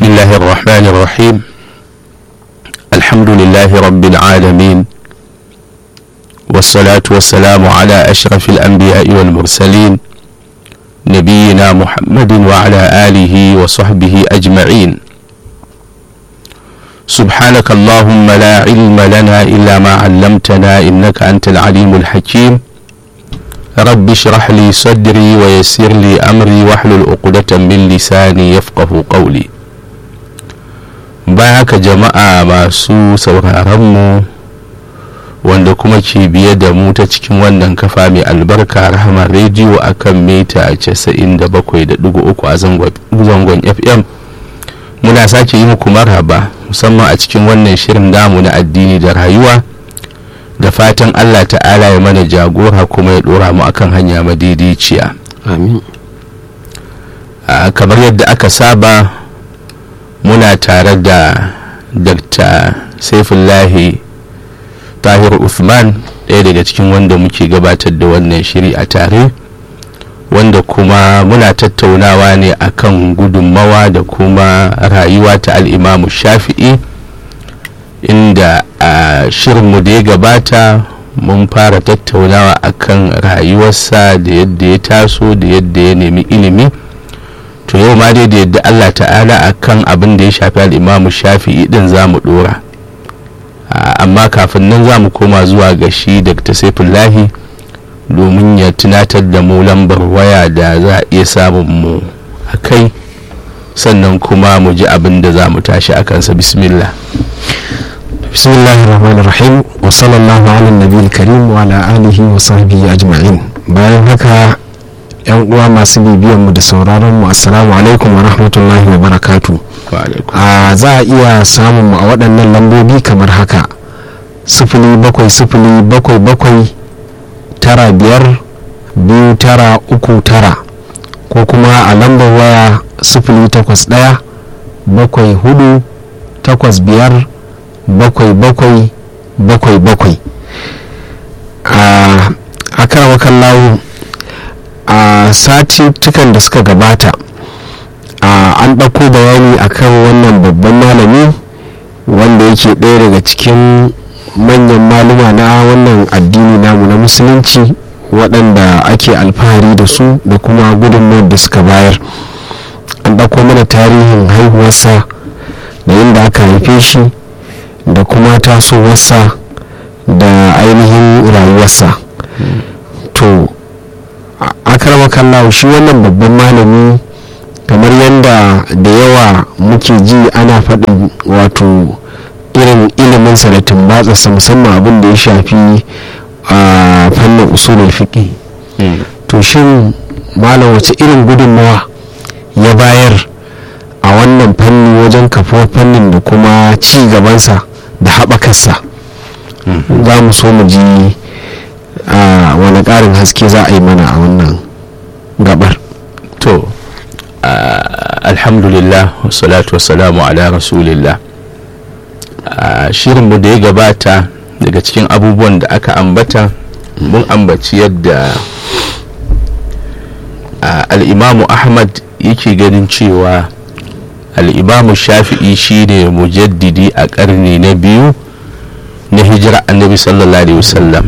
الله الرحمن الرحيم الحمد لله رب العالمين والصلاة والسلام على أشرف الأنبياء والمرسلين نبينا محمد وعلى آله وصحبه أجمعين سبحانك اللهم لا علم لنا إلا ما علمتنا إنك أنت العليم الحكيم رب اشرح لي صدري ويسر لي أمري واحلل عقدة من لساني يفقه قولي baya ka jama'a masu sauraronmu wanda kuma ke biye da mu ta cikin wannan kafa mai albarka rahama rediyo a kan mita 97.3 a zangon fm muna sake yi muku marhaba musamman a cikin wannan shirin damu na addini da rayuwa da fatan allah ta'ala ya mana jagora kuma ya dora mu akan hanya madaidaiciya amin kamar yadda aka saba muna tare da dr saifullahi tahir uthman ɗaya daga cikin wanda muke gabatar da wannan shiri a tare wanda kuma muna tattaunawa ne akan gudunmawa da kuma rayuwa ta al'imamu shafi'i inda a shirinmu da ya gabata mun fara tattaunawa akan rayuwarsa da yadda ya taso da yadda ya nemi ilimi to yau ma dai da yadda allah ta'ala akan abin da ya shafi al'imamu shafi'i din za mu dora amma kafin nan za mu koma zuwa ga shi dr saifullahi domin ya tunatar da mu lambar waya da za a iya samun mu a kai sannan kuma mu ji abin da za mu tashi a kansa bismillah bismillahir rahmanir rahim wa sallallahu ala nabiyil karim wa ala alihi wa sahbihi ajma'in bayan haka yan uwa masu bibiyan mu da sauraron mu assalamu alaikum wa rahmatullahi wa barakatu a za a iya samun mu a waɗannan lambobi kamar haka sifili bakwai sifili bakwai bakwai tara biyar biyu tara uku tara ko kuma a lambar waya sifili takwas ɗaya bakwai hudu takwas biyar bakwai bakwai bakwai bakwai a akarwakan lawo a satuttukan da suka gabata an ɗauko bayani akan wannan babban malami wanda yake ɗaya daga cikin manyan maluma na wannan addini namu na musulunci waɗanda ake alfahari da su da kuma gudunmawar da suka bayar an ɗauko mana tarihin haihuwarsa da inda aka haife shi da kuma tasowarsa da ainihin rayuwarsa to akarwa kallawa shi wannan babban malami kamar yadda da yawa muke ji ana faɗin wato irin iliminsa da tumbatsarsa musamman abin da ya shafi a fannin usulul fiqi to shin malam wace irin gudunmawa ya bayar a wannan fanni wajen kafuwar fannin da kuma ci gabansa da haɓakarsa za mu so mu ji wani ƙarin haske za a yi mana a wannan gabar to alhamdulillah wassalatu wassalamu ala rasulillah shirinmu da ya gabata daga cikin abubuwan da aka ambata mun ambaci yadda al'imamu ahmad yake ganin cewa al'imamu shafi'i shine mujaddidi a ƙarni na biyu na hijira annabi sallallahu alaihi wasallam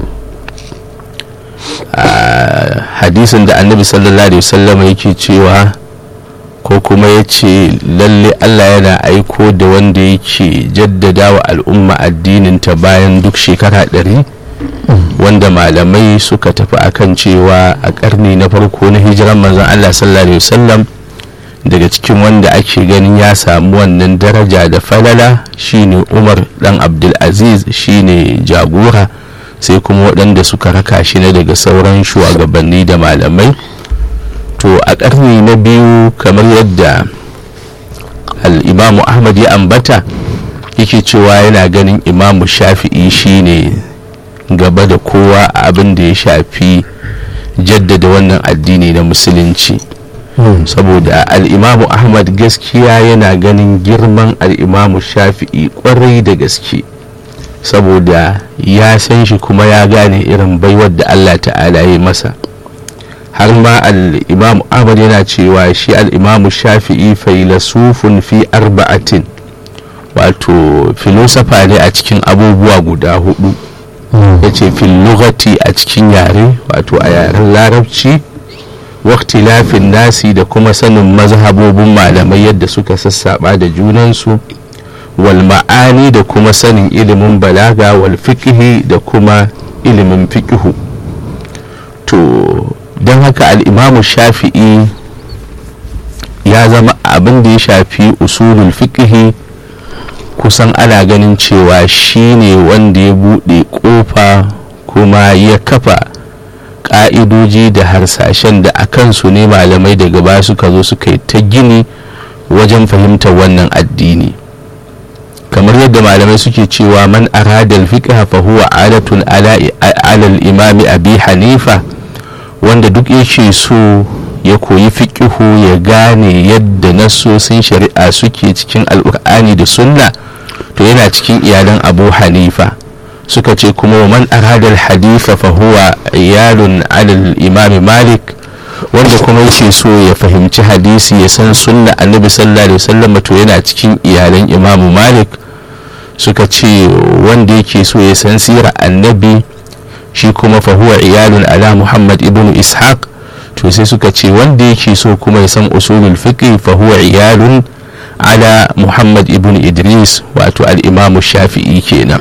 hadisin da annabi sallallahu alaihi wasallam yake cewa ko kuma ya ce lalle allah yana aiko da wanda yake jaddada wa al'umma addininta bayan duk shekara ɗari wanda malamai suka tafi akan cewa a ƙarni na farko na hijiran manzon allah sallallahu alaihi wasallam daga cikin wanda ake ganin ya samu wannan daraja da falala shine umar dan abdulaziz shine jagora sai kuma waɗanda suka raka shi na daga sauran shugabanni da malamai to a ƙarni na biyu kamar yadda al'imamu ahmad ya ambata yake cewa yana ganin imamu shafi'i shine gaba da kowa a abin da ya shafi jaddada wannan addini na musulunci saboda al'imamu ahmad gaskiya yana ganin girman al'imamu shafi'i kwarai da gaske saboda ya san shi kuma ya gane irin baiwar da allah ta'ala ya masa har ma al-imam ahmad yana cewa shi al-imam shafi'i failasufun fi arba'atin wato filosofa ne a cikin abubuwa guda hudu ya ce lugati a cikin yare wato a yaren larabci waktilafin nasi da kuma sanin mazhabobin malamai yadda suka sassaba da junansu wal ma'ani da kuma sanin ilimin balaga wal fiqhi da kuma ilimin fiqhu to don haka al'imamu shafi'i ya zama abin da ya shafi usulul fiqhi kusan ana ganin cewa shi ne wanda ya buɗe ƙofa kuma ya kafa ƙa'idoji da harsashen da a kansu ne malamai daga ba suka zo suka yi ta gini wajen fahimtar wannan addini kamar yadda malamai suke cewa man aradal fiqha fa huwa adatun ala imami abi hanifa wanda duk yake so ya koyi fiƙihu ya gane yadda nassosin shari'a suke cikin alƙur'ani da sunna to yana cikin iyalan abu hanifa suka ce kuma man aradal hadifa fa huwa iyalun alal imam malik wanda kuma yake so ya fahimci hadisi ya san sunna annabi sallallahu alaihi wasallam to yana cikin iyalan imam malik suka ce wanda yake so ya san sirar annabi shi kuma fa huwa iyalun ala muhammad ibnu ishaq to sai suka ce wanda yake so kuma ya san usulul fiqh fa huwa iyalun ala muhammad ibn idris wato al'imamu shafi'i kenan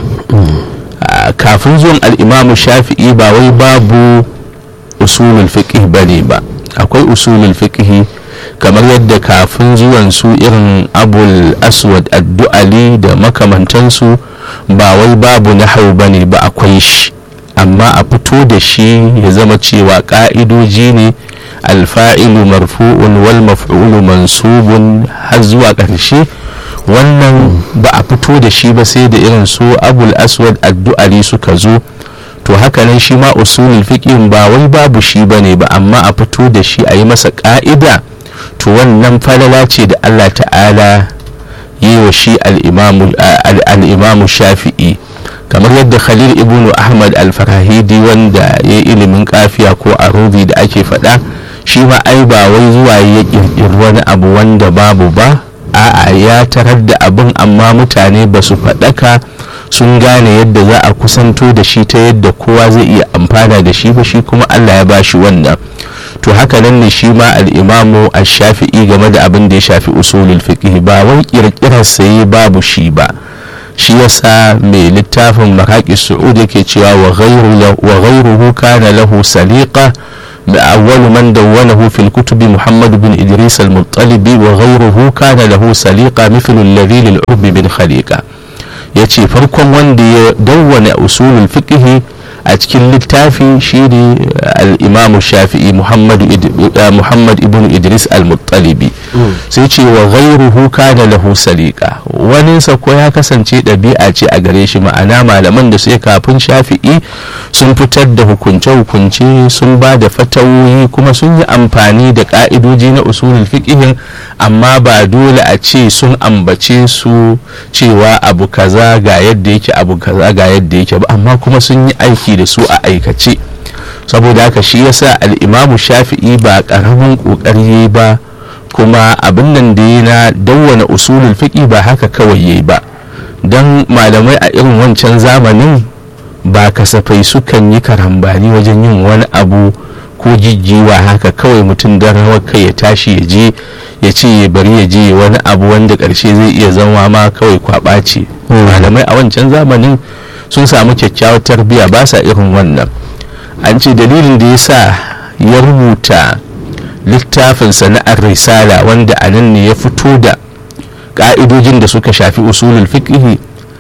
kafin zuwan al'imamu shafi'i ba wai babu usulul fiqh ba ne ba akwai usulul fiqh kamar yadda kafin zuwan su irin abul aswad addu'ali da makamantansu ba wai babu nahau ba ne ba akwai shi amma a fito da shi ya zama cewa ka'idoji ne alfa'ilu marfu'un wal maf'ulu mansubun har zuwa ƙarshe wannan ba a fito da shi ba sai da irin su abul aswad addu'ali suka zo to hakanan shi ma usulul fiqhin ba wai babu shi bane ba amma a fito da shi a yi masa ka'ida to wannan falala ce da Allah ta'ala yi wa shi al-imamu shafi'i kamar yadda khalil ibnu ahmad al-farahidi wanda ya ilimin kafiya ko arubi da ake faɗa shi ma ai ba wai zuwa ya ƙirƙiri wani abu wanda babu ba a'a ya tarar da abin amma mutane ba su faɗaka sun gane yadda za a kusanto da shi ta yadda kowa zai iya amfana da shi ba shi kuma allah ya ba shi wannan to haka nan ne shi ma al'imamu a shafi'i game da abin da ya shafi usulul fiqh ba wai ƙirƙirar saye babu shi ba shi yasa mai littafin maraƙi su'ud yake cewa wa ghairuhu kana lahu saliqa أول من دونه في الكتب محمد بن إدريس المطلبي وغيره كان له سليقة مثل الذي للعرب بن خليقة yace farkon wanda ya dawwana usulul fiqh a cikin littafi shine al-imam shafi'i muhammad ibn idris al-muttalibi sai ce wa ghairuhu kana lahu saliqa waninsa ko ya kasance ɗabi'a ce a gare shi ma'ana malaman da sai kafin shafi'i sun fitar da hukunce-hukunce sun ba da fatawoyi kuma sun yi amfani da ka'idoji na usulul fiqhin amma ba dole a ce sun ambace su cewa abu kaza ga yadda yake abu kaza ga yadda yake ba amma kuma sun yi aiki da su a aikace saboda haka shi yasa al'imamu shafi'i ba ƙaramin ƙoƙari ba kuma abin nan da ya na dawwana usulul fiqi ba haka kawai yayi ba don malamai a irin wancan zamanin ba kasafai sukan yi karambani wajen yin wani abu ko jijjiwa haka kawai mutum don rawar kai ya tashi ya je ya ce ya bari ya je wani abu wanda ƙarshe zai iya zama ma kawai kwaɓa ce malamai a wancan zamanin sun samu kyakkyawar tarbiyya ba sa irin wannan an ce dalilin da ya sa ya rubuta littafin sana'ar risala wanda a nan ne ya fito da ƙa'idojin da suka shafi usulul fiqhi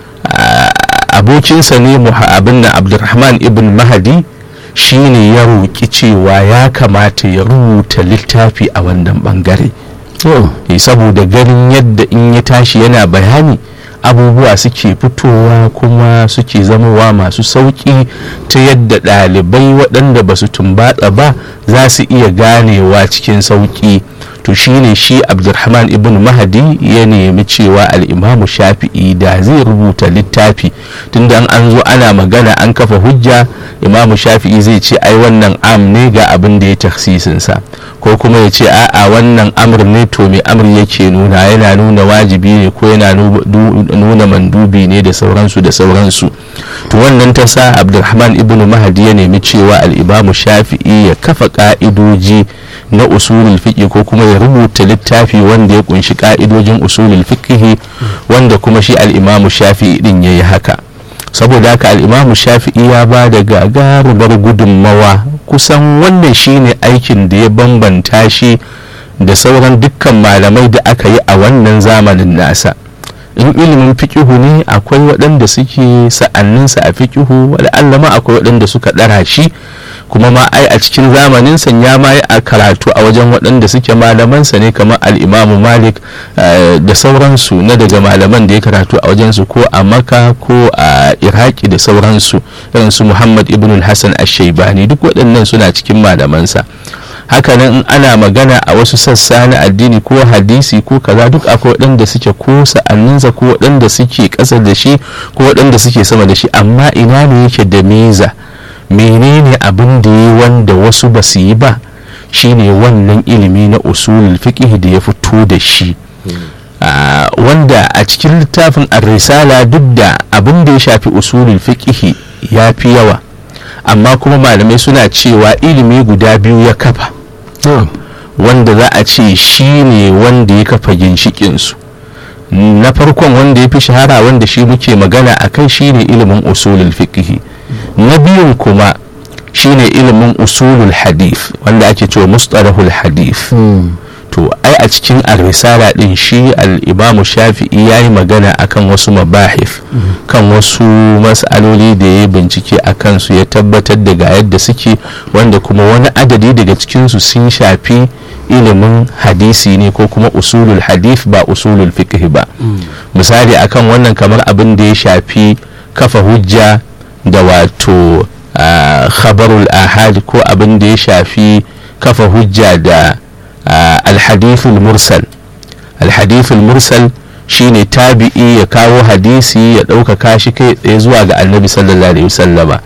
abokinsa ne abin na abdulrahman ibn mahadi shi ne ya roƙi cewa ya kamata ya rubuta littafi a wannan bangare saboda ganin yadda in ya tashi yana bayani abubuwa suke fitowa kuma suke zamowa masu sauƙi ta yadda ɗalibai waɗanda ba su tumbatsa ba za su iya ganewa cikin sauƙi to shine shi abdulrahman ibn mahadi ya nemi cewa al'imamu shafi'i da zai rubuta littafi tunda an zo ana magana an kafa hujja imamu shafi'i zai ce ai wannan am ne ga abin da ya taksisinsa ko kuma ya ce a'a wannan amr ne to me amr yake nuna yana nuna wajibi ne ko yana nuna mandubi ne da sauransu da sauransu to wannan ta sa abdulrahman ibn mahadi ya nemi cewa al'imamu shafi'i ya kafa ka'idoji na usulul fiqh ko kuma ya rubuta littafi wanda ya kunshi ka'idojin usulul fiqh wanda kuma shi al-imamu shafi'i din yayi haka saboda haka al-imamu shafi'i ya ba da gagarumar gudunmawa kusan wannan shine aikin da ya bambanta shi da sauran dukkan malamai da aka yi a wannan zamanin nasa in ilimin fikihu ne akwai waɗanda suke sa'anninsa a fikihu ma akwai waɗanda suka ɗara shi kuma ma ai a cikin zamanin san ya ma a karatu a wajen waɗanda suke malamansa ne kamar al'imamu malik da sauransu na daga malaman da ya karatu a wajensu ko a maka ko a iraki da sauransu irin su muhammad ibn hassan ashaibani duk waɗannan suna cikin malamansa hakanan in ana magana a wasu sassa na addini ko hadisi ko kaza duk akwai waɗanda suke ko sa'anninsa ko waɗanda suke ƙasa da shi ko waɗanda suke sama da shi amma ina ne yake da miza menene abin da yi wanda wasu ba su yi ba shine wannan ilimi na usulul fiqh da ya fito da shi wanda a cikin littafin ar-risala duk da abin da ya shafi usulul fiqh ya fi yawa amma kuma malamai suna cewa ilimi guda biyu ya kafa wanda za a ce shi ne wanda ya kafa ginshikinsu na farkon wanda ya fi shahara wanda shi muke magana a kai shi ne ilimin usulul fiqh na biyun kuma shine ilimin usulul hadith wanda ake cewa mustalahul hadith to ai a cikin ar-risala din shi al-imamu shafi'i ya yi magana akan wasu mabahif kan wasu mas'aloli da ya bincike a kansu ya tabbatar da ga yadda suke wanda kuma wani adadi daga cikinsu sun shafi ilimin hadisi ne ko kuma usulul hadith ba usulul fiqh ba misali akan wannan kamar abin da ya shafi kafa hujja da wato khabarul ahad ko abin da ya shafi kafa hujja da alhadithul mursal alhadithul mursal shine tabi'i ya kawo hadisi ya ɗaukaka shi kai tsaye zuwa ga annabi sallallahu alaihi wasallama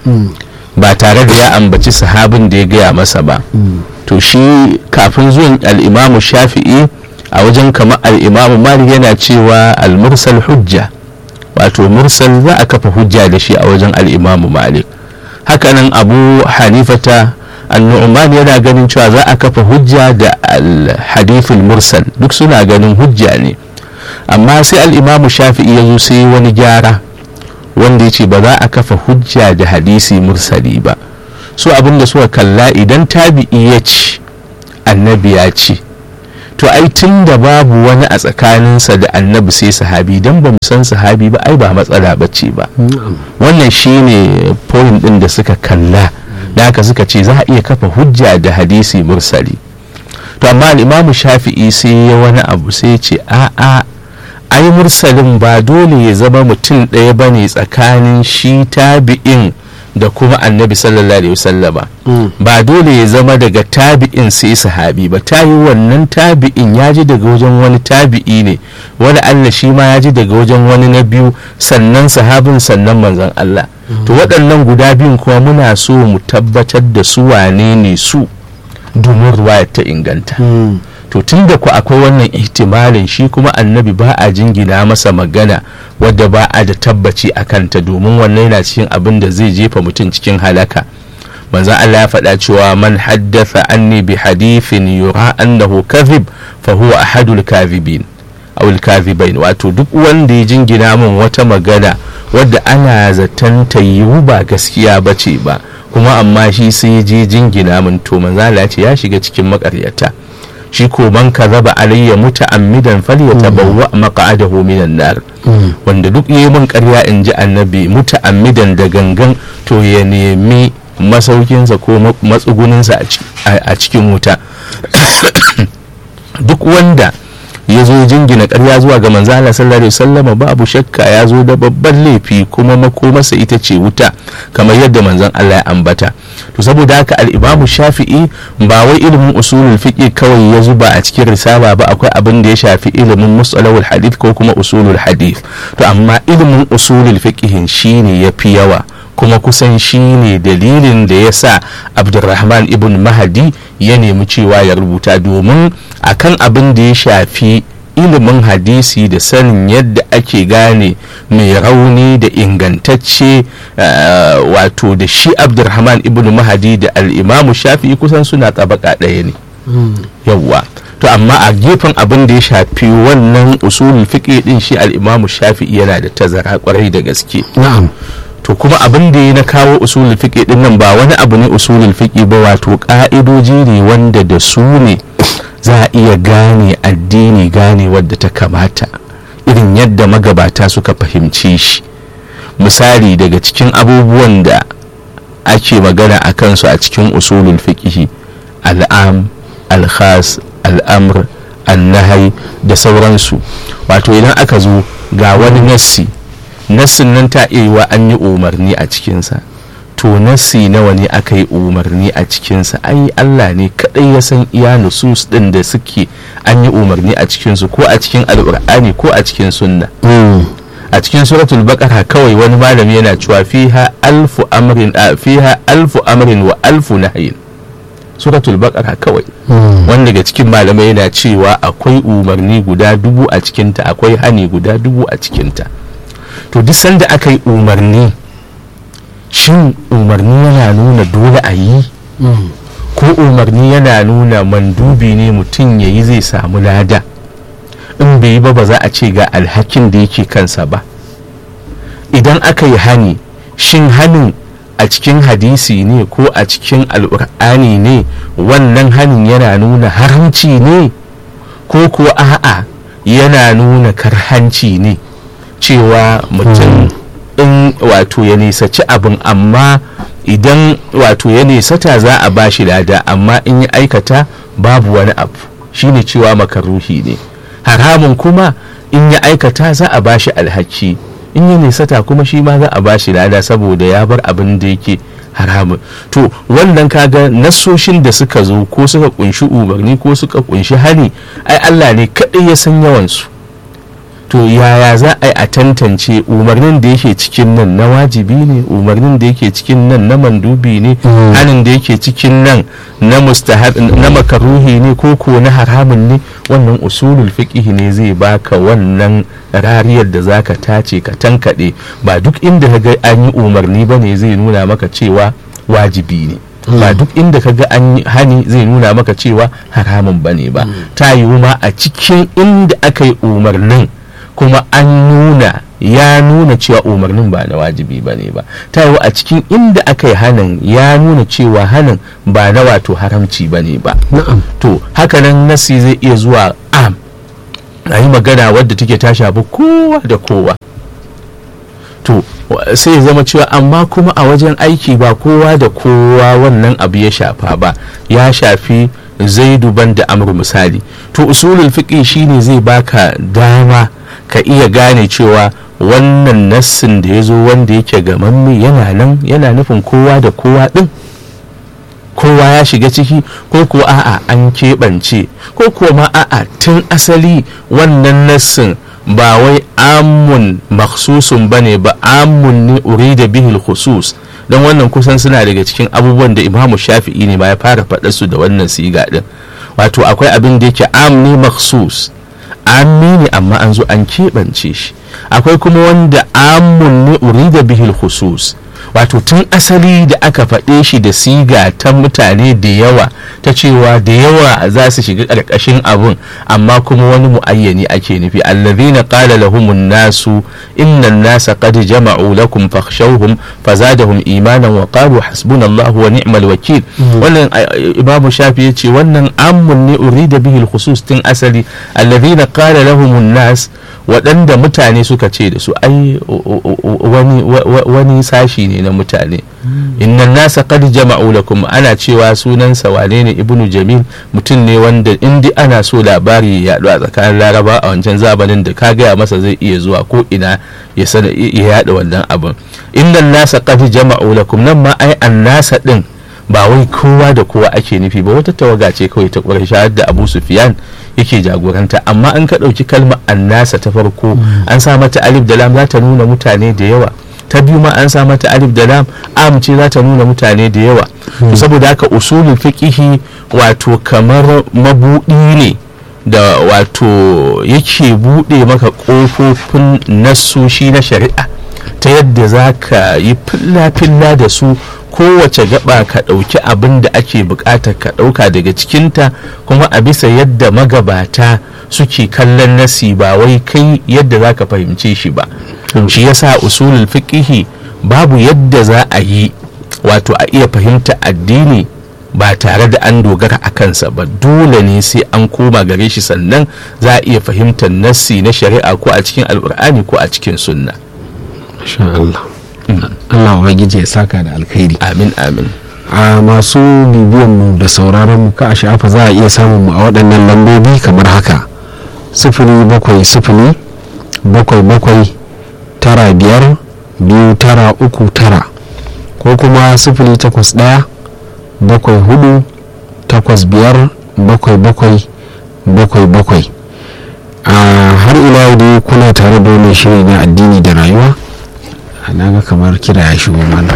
ba tare da ya ambaci sahabin da ya gaya masa ba to shi kafin zuwan al'imamu shafi'i a wajen kamar al'imamu malik yana cewa al-mursal hujja wato mursal za a kafa hujja da shi a wajen al'imamu malik hakanan abu hanifata annu'man yana ganin cewa za a kafa hujja da al-hadithul mursal duk suna ganin hujja ne amma sai al'imamu shafi'i ya zo sai wani gyara wanda ya ce ba za a kafa hujja da hadisi mursali ba su abin da suka kalla idan tabi'i ya ci annabi ya ce to ai tun da babu wani a tsakaninsa da annabi sai sahabi don ba mu san sahabi ba ai ba matsala bace ba wannan shine point din da suka kalla da haka suka ce za a iya kafa hujja da hadisi mursali to amma al'imamu shafi'i sai ya wani abu sai ce a'a ai mursalin ba dole ya zama mutum ɗaya ba ne tsakanin shi tabi'in da kuma annabi sallallahu alaihi wasallama ba dole ya zama daga tabi'in sai sahabi ba ta yi wannan tabi'in ya ji daga wajen wani tabi'i ne wani allah shi ma ya ji daga wajen wani na biyu sannan sahabin sannan manzon allah to waɗannan guda biyun kuma muna so mu tabbatar da su wane ne su domin ruwaya ta inganta to tun da ku akwai wannan ihtimalin shi kuma annabi ba a jingina masa magana wadda ba a da tabbaci a kanta domin wannan yana cikin abin da zai jefa mutum cikin halaka manzan Allah ya faɗa cewa man haddatha anni bi hadithin yura annahu kadhib fa huwa ahadul kadhibin aw kadhibain wato duk wanda ya jingina min wata magana wadda ana zaton ta yiwu ba gaskiya bace ba kuma amma shi sai je jingina min to manzan Allah ya ce ya shiga cikin makaryata shi ko man kazaba alayya muta'ammidan falyatabawwa maq'adahu minan nar wanda duk yayi mun ƙarya in ji annabi muta'ammidan da gangan to ya nemi masaukinsa ko matsuguninsa a cikin wuta duk wanda ya zo jingina ƙarya zuwa ga manzo Allah sallallahu alaihi wasallam babu shakka ya zo da babban laifi kuma makomarsa ita ce wuta kamar yadda manzon Allah ya ambata to saboda haka al-Imam Shafi'i ba wai ilimin usulul fiqh kawai ya zuba a cikin risala ba akwai abin da ya shafi ilimin mustalahul hadith ko kuma usulul hadith to amma ilimin usulul fiqh shine yafi yawa kuma kusan shi ne dalilin da ya sa abdulrahman ibn mahadi ya nemi cewa ya rubuta domin akan abin da ya shafi ilimin hadisi da sanin yadda ake gane mai rauni da ingantacce wato da shi abdulrahman ibn mahadi da al'imamu shafi'i kusan suna tabaka ɗaya ne yawwa to amma a gefen abin da ya shafi wannan usulul fiqh din shi al'imamu shafi'i yana da tazara kwarai da gaske na'am to kuma abin da ya na kawo usulul fiqh din nan ba wani abu ne usulul fiqh ba wato ka'idoji ne wanda da su ne za a iya gane addini gane wadda ta kamata irin yadda magabata suka fahimci shi misali daga cikin abubuwan da ake magana a kansu a cikin usulul fiqh al'am al-khas al'amr annahai da sauransu wato idan aka zo ga wani nassi nassin nan ta iya yiwa an yi umarni a cikinsa to nassi nawa ne aka yi umarni a cikinsa ai Allah ne kadai ya san iya nusus din da suke an yi umarni a cikinsu ko a cikin al'ur'ani ko a cikin sunna a cikin suratul baqara kawai wani malami yana cewa fiha alfu amrin fiha alfu amrin wa alfu nahyin suratul baqara kawai wanda daga cikin malamai yana cewa akwai umarni guda dubu a cikinta akwai hani guda dubu a cikinta to duk sanda aka yi umarni shin umarni yana nuna dole a yi ko umarni yana nuna mandubi ne mutum ya yi zai samu lada in bai yi ba ba za a ce ga alhakin da yake kansa ba idan aka yi hani shin hanin a cikin hadisi ne ko a cikin al'ur'ani ne wannan hanin yana nuna haramci ne ko kuwa a'a yana nuna karhanci ne cewa mutum in wato ya nisaci abin amma idan wato ya nisata za a bashi lada amma in ya aikata babu wani abu shine cewa makaruhi ne haramun kuma in ya aikata za a bashi alhaki in ya nisata kuma shi ma za a bashi lada saboda ya bar abin da yake haramun to wannan kaga nassoshin da suka zo ko suka kunshi umarni ko suka kunshi hani ai Allah ne kaɗai ya san yawansu to yaya za a yi a tantance umarnin da yake cikin nan na wajibi ne umarnin da yake cikin nan na mandubi ne hanin da yake cikin nan na mustahab na makaruhi ne ko ko na haramun ne wannan usulul fiqh ne zai baka wannan rariyar da zaka tace ka tankade ba duk inda ka ga an yi umarni bane zai nuna maka cewa wajibi ne ba duk inda ka ga an yi hani zai nuna maka cewa haramun bane ba ta yiwu ma a cikin inda aka yi umarnin kuma an nuna ya nuna cewa umarnin ba na wajibi ba ne ba ta yiwu a cikin inda aka yi hanin ya nuna cewa hanin ba na wato haramci ba ne ba to hakanan nasi zai iya zuwa am a yi magana wadda take ta shafi kowa da kowa to sai ya zama cewa amma kuma a wajen aiki ba kowa da kowa wannan abu ya shafa ba ya shafi zaidu ban da amru misali to usulul fiqh shine zai baka dama ka iya gane cewa wannan nassin da ya zo wanda yake gamamme yana nan yana nufin kowa da kowa din kowa ya shiga ciki ko kuwa a'a an keɓance ko kuwa ma a'a tun asali wannan nassin ba wai amun maksusun ba ne ba amun ne urida bihil khusus don wannan kusan suna daga cikin abubuwan da imamu shafi'i ne ma ya fara faɗa su da wannan siga din wato akwai abin da yake am ne maksus ammi ne amma an zo an keɓance shi akwai kuma wanda amun ne urida bihil khusus wato tun asali da aka faɗe shi da siga ta mutane da yawa ta cewa da yawa za su shiga ƙarƙashin abun amma kuma wani mu'ayyani ake nufi allazina qala lahumun nasu innan nasa qad jama'u lakum fakhshawhum fazadahum imanan wa qalu hasbunallahu wa ni'mal wakil wannan imamu shafi yace wannan ammun ne urida bihi khusus tun asali allazina qala lahumun nas waɗanda mutane suka ce da su ai wani sashi ne na mutane innan nasa qad jama'u lakum ana cewa sunansa wane ne ibnu jamil mutum ne wanda indi ana so labari ya yaɗu a tsakanin laraba a wancan zamanin da ka gaya masa zai iya zuwa ko ina ya sana ya yaɗa wannan abin innan nasa qad jama'u lakum nan ma ai an nasa din ba wai kowa da kowa ake nufi ba wata tawaga ce kawai ta ƙwarshe da abu sufiyan yake jagoranta amma an ka ɗauki kalmar annasa ta farko an sa mata alif da lam za ta nuna mutane da yawa ta biyu ma an sa mata alif da lam am ce za ta nuna mutane da yawa saboda haka usulul fiqihi wato kamar mabudi ne da wato yake bude maka kofofin nasoshi na shari'a ta yadda za ka yi filla-filla da su kowace gaba ka ɗauki abin da ake buƙatar ka ɗauka daga cikinta kuma a bisa yadda magabata suke kallon nasi ba wai kai yadda za ka fahimce shi ba shi yasa usulul fiqihi babu yadda za a yi wato a iya fahimta addini ba tare da an dogara a kansa ba dole ne sai an koma gare shi sannan za a iya fahimtar nassi na shari'a ko a cikin alkur'ani ko a cikin sunna Masha Allah Allah ubangiji ya saka da alkhairi amin amin a masu bibiyan mu da sauraron mu ka a shafa za a iya samun mu a waɗannan lambobi kamar haka sifili bakwai sifili bakwai bakwai tara biyar biyu tara uku tara ko kuma sifili takwas ɗaya bakwai hudu takwas biyar bakwai bakwai bakwai bakwai a har ila yau dai kuna tare da wani shiri na addini da rayuwa na ga kamar kira ya shigo mana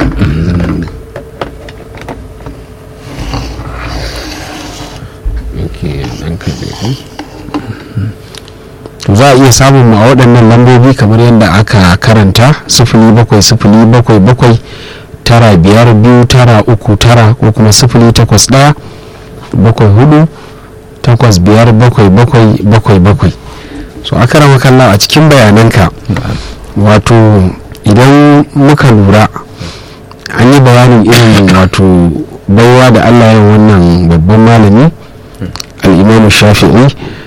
za a iya samun mu a waɗannan lambobi kamar yadda aka karanta sifili bakwai sifili bakwai bakwai tara biyar biyu tara uku tara ko kuma sifili takwas ɗaya bakwai hudu takwas biyar bakwai bakwai bakwai bakwai so aka rama kalla a cikin bayananka wato idan muka lura an yi bayanin irin wato baiwa da allah ya wannan babban malami al'imamu shafi'i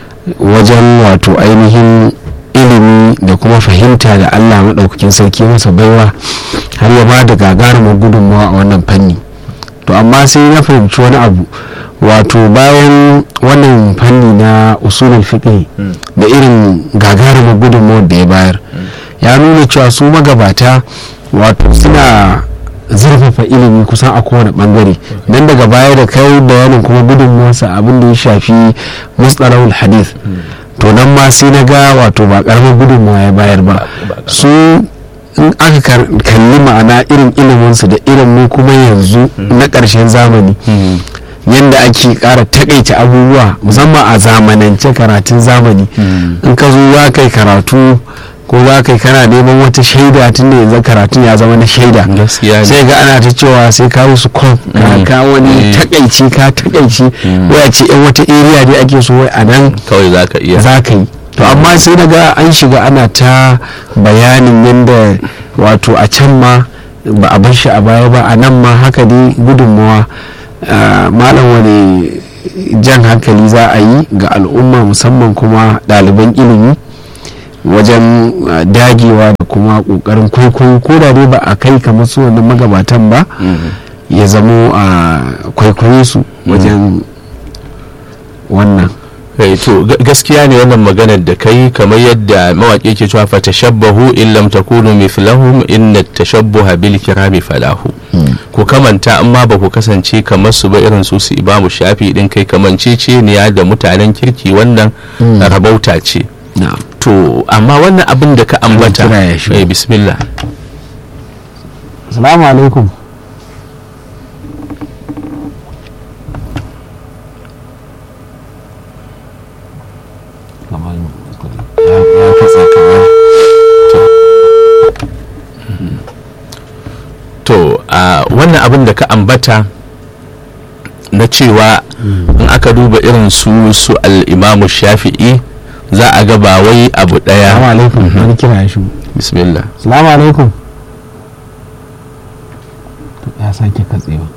wajen wato ainihin ilimi da kuma fahimta da allah maɗaukakin sarki masa baiwa har ya ba da gagarumar gudunmawa a wannan fanni to amma sai na fahimci wani abu wato bayan wannan fanni na usulul fiqh da irin gagarumar gudunmawar da ya bayar ya nuna cewa su magabata wato suna zurfafa ilimi kusan a kowane bangare nan daga baya da kai bayanin kuma gudunmuwarsa abin da ya shafi mustalahul hadith to nan ma sai na ga wato ba karamar gudunmuwa ya bayar ba su in aka kalli ma'ana irin iliminsu da irin mu kuma yanzu na ƙarshen zamani yadda ake ƙara takaita abubuwa musamman a zamanance karatun zamani in ka zo za kai karatu ko za kai kana neman wata shaida tun da yanzu karatun ya zama na shaida sai ga ana ta cewa sai ka musu kwam ka wani takaici ka takaici waya ce yan wata area dai ake so wai a nan kawai za ka iya za ka yi to amma sai daga an shiga ana ta bayanin yadda wato a can ma ba a bar shi a baya ba a nan ma haka dai gudunmawa malam wani jan hankali za a yi ga al'umma musamman kuma ɗaliban ilimi wajen dagewa da kuma ƙoƙarin kwaikwayo ko da dai ba a kai kamar su wannan magabatan ba ya zamo a kwaikwayo su wajen wannan to gaskiya ne wannan maganar da kai kamar yadda mawaƙi ke cewa fa tashabbahu in lam takunu mithlahum inna tashabbuha bil kirami falahu ku kamanta amma ba ku kasance kamar su ba irin su su imamu shafi din kai kamance ce ne da mutanen kirki wannan rabauta ce to amma wannan abin da ka ambata eh bismillah assalamu alaikum ya katsa kamar to a wannan abin da ka ambata na cewa in aka duba irin su su al'imamu shafi'i za a ga ba wai abu daya salamu alaikum wani kira ya shigo bismillah salamu alaikum ya sake katsewa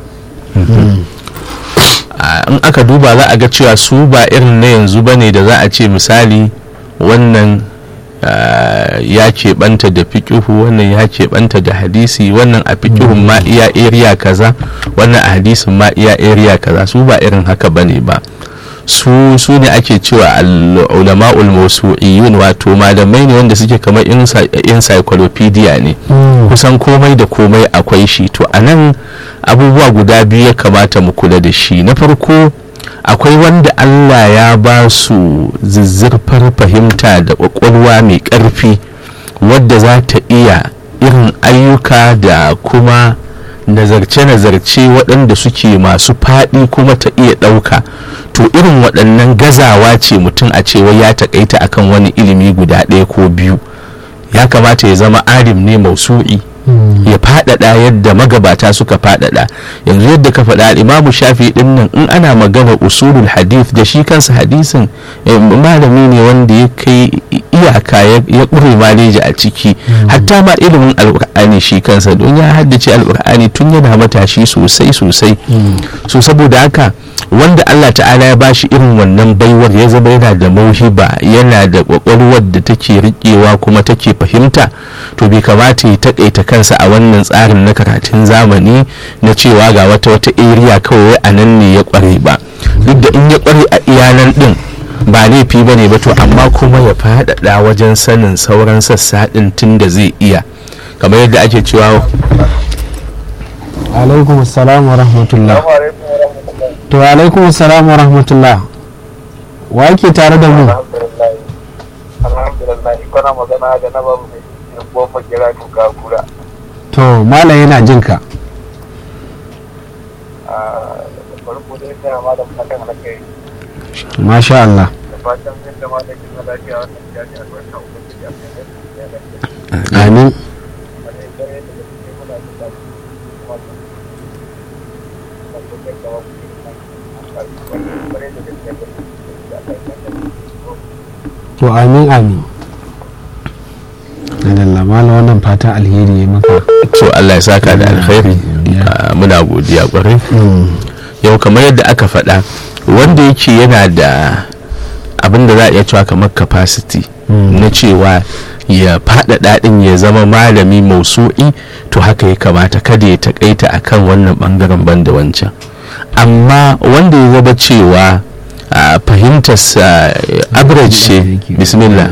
in aka duba za a ga cewa su ba irin na yanzu bane da za a ce misali wannan ya keɓanta da fiƙihu wannan ya keɓanta da hadisi wannan a fiƙihun ma iya area kaza wannan a hadisin ma iya area kaza su ba irin haka bane ba su su ne ake cewa ulama'ul mausu'iyun wato malamai ne wanda suke kamar encyclopedia ne kusan komai da komai akwai shi to anan abubuwa guda biyu ya kamata mu kula da shi na farko akwai wanda Allah ya ba su zizzirfar fahimta da kwakwalwa mai ƙarfi wadda za ta iya irin ayyuka da kuma nazarce-nazarce waɗanda suke masu faɗi kuma ta iya ɗauka to irin waɗannan gazawa ce mutum a cewa ya taƙaita akan wani ilimi guda ɗaya ko biyu ya kamata ya zama alim ne mausu'i ya faɗaɗa yadda magabata suka faɗaɗa yanzu yadda ka faɗa imamu shafi ɗin nan in ana magana usulul hadith da shi kansa hadisin malami ne wanda ya kai iyaka ya ƙure maleji a ciki hatta ma ilimin alƙur'ani shi kansa don ya haddace alƙur'ani tun yana matashi sosai sosai so saboda haka wanda Allah ta'ala ya bashi irin wannan baiwar ya zama yana da mauhiba yana da kwakwalwar da take riƙewa kuma take fahimta to bai kamata ya takaita kansa a wannan tsarin na karatun zamani na cewa ga wata wata area kawai a nan ne ya kware ba duk da in ya kware a iyanan din ba laifi ba ne ba to amma kuma ya faɗaɗa wajen sanin sauran sassa ɗin tun da zai iya kamar yadda ake cewa alaikum assalam wa rahmatullah to alaikum salam wa rahmatullah wa yake tare da mu alhamdulillah kana magana da na babu mai goma kira duka kura to mala yana jin ka farko dai sai ma da fatan alkai masha Allah da fatan yadda ma da kin lafiya wannan ya ji albarka ubangiji a kan amin to amin amin Allah mala wannan fatan alheri ya maka to Allah ya saka da alkhairi muna godiya kwarai yau kamar yadda aka faɗa wanda yake yana da abin da za a iya cewa kamar capacity na cewa ya faɗaɗa ɗin ya zama malami mausu'i to haka ya kamata kada ya taƙaita akan wannan ɓangaren banda wancan amma wanda ya zama cewa fahimtarsa average ce bismillah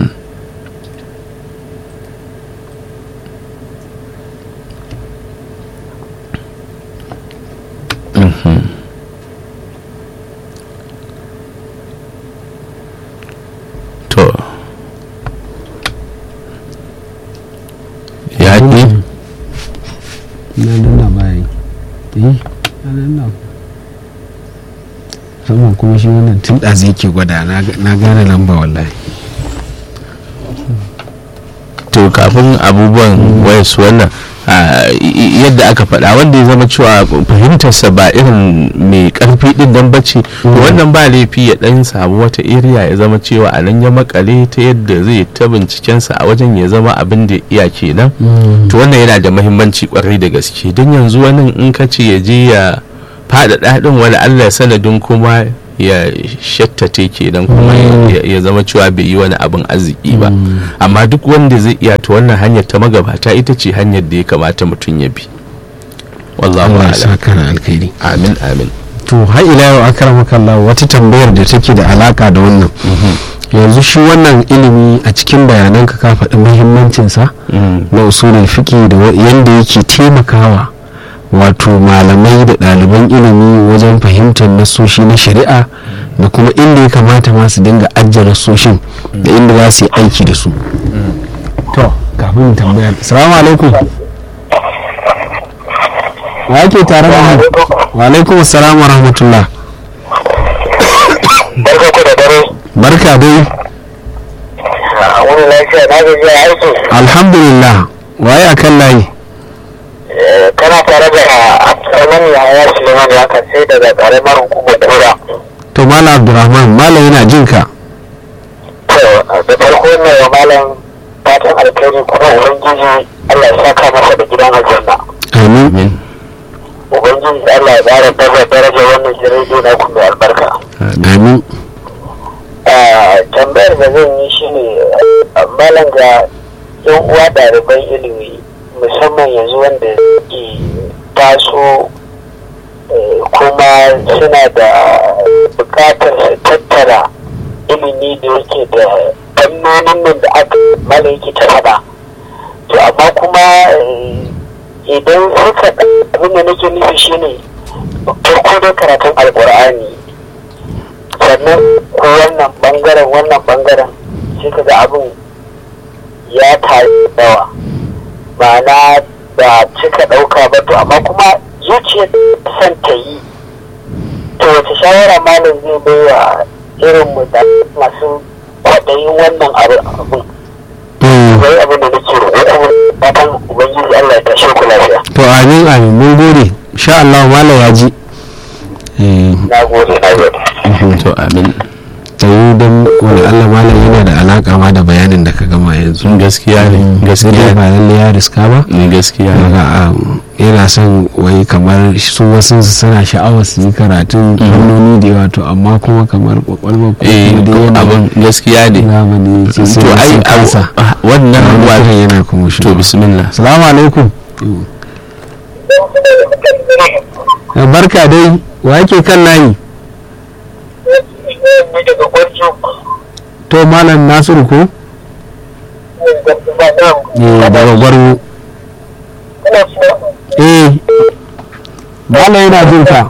to ya ƙi na nuna bayan eh na nuna saman kuma shi wannan tun ɗazi yake gwada na gane lamba wallahi to kafin abubuwan wayas wannan yadda aka faɗa wanda ya zama cewa fahimtarsa ba irin mai ƙarfi ɗin nan bace to wannan ba laifi ya ɗan samu wata iriya ya zama cewa a nan ya makale ta yadda zai ta bincikensa a wajen ya zama abin da iya kenan to wannan yana da mahimmanci kwarai da gaske don yanzu wani in ka ce ya je ya faɗaɗa ɗin wani allah sanadin kuma ya shattate kenan kuma ya zama cewa bai yi wani abin arziki ba amma duk wanda zai iya ta wannan hanyar ta magabata ita ce hanyar da ya kamata mutum ya bi wallahu Allah ya a'lam saka da alkhairi amin amin to har ila yau akramaka Allah wata tambayar da take da alaka da wannan yanzu shi wannan ilimi a cikin bayananka ka faɗi muhimmancinsa na usulul fiqi da wa- yanda yake taimakawa wato malamai da ɗaliban ilimi wajen fahimtar nasoshi na shari'a da kuma inda ya kamata ma su dinga ajiye nasoshin da inda za su yi aiki da su to kafin tambayar salamu alaikum wa yake tare da mu wa alaikum assalam wa rahmatullah barka ku da dare barka dai a wani lafiya na gaji a aiki alhamdulillah waye a kan layi Eh, kana tare da karamin yaya suleiman ya kan sai daga karamar hukumar tura to malam abdurrahman malam yana jin ka to da farko ne wa malam fatan alkhairi kuma ubangiji allah ya saka masa da gidan aljanna amin amin ubangiji allah ya ƙara daraja daraja wannan jirage na ku mai albarka amin Ah, tambayar da zan yi shi ne malam ga yan uwa ɗaliban ilimi musamman yanzu wanda ke taso eh, kuma suna da bukatar su tattara ilimi da yake da fannonin nan da aka malam yake ta faɗa to amma kuma eh, idan suka abin da nake nufi shine farko da karatun alkur'ani sannan ko wannan bangaren wannan bangaren sai ka ga abin ya tayi yawa ma'ana da cika ɗauka ba to amma kuma zuciyar son ta yi to wace shawara malam zai bai wa irin mu da masu kwaɗayin wannan abin wai abin da nake roƙo kuma fatan ubangiji Allah ya tashe ku lafiya to amin amin mun gode sha Allah malam ya ji eh na gode na gode to amin tayi don wani Allah malam yana da alaka ma da bayanin da ka gama yanzu gaskiya ne sai dai gaskiya ba lalle ya riska ba ne gaskiya ne daga yana son wai kamar su wasu su suna sha'awar su yi karatun fannoni da yawa to amma kuma kamar kwakwalwa ko eh kuma dai yana abin gaskiya ne zamani ce sai to ya ai sun kansa abu- wannan wannan wa yana kuma shi to bismillah salamu alaikum Eh, barka dai wa yake kan layi daga gwarjo to malam nasiru ko eh daga gwarwo eh malam yana jin ka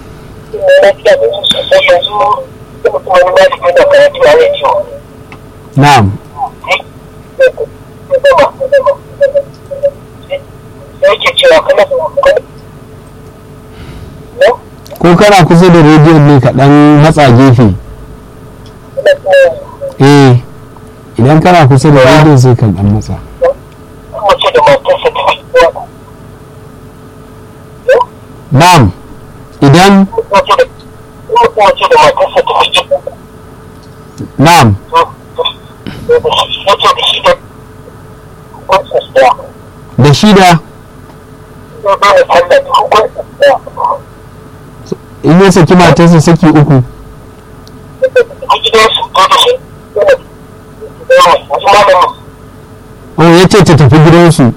na'am ko kana kusa da rediyon ne ka dan matsa gefe eh idan kana kusa da rediyon sai ka dan matsa na'am idan na'am da shi da in ya saki matarsa saki uku oh ya ce ta tafi gidansu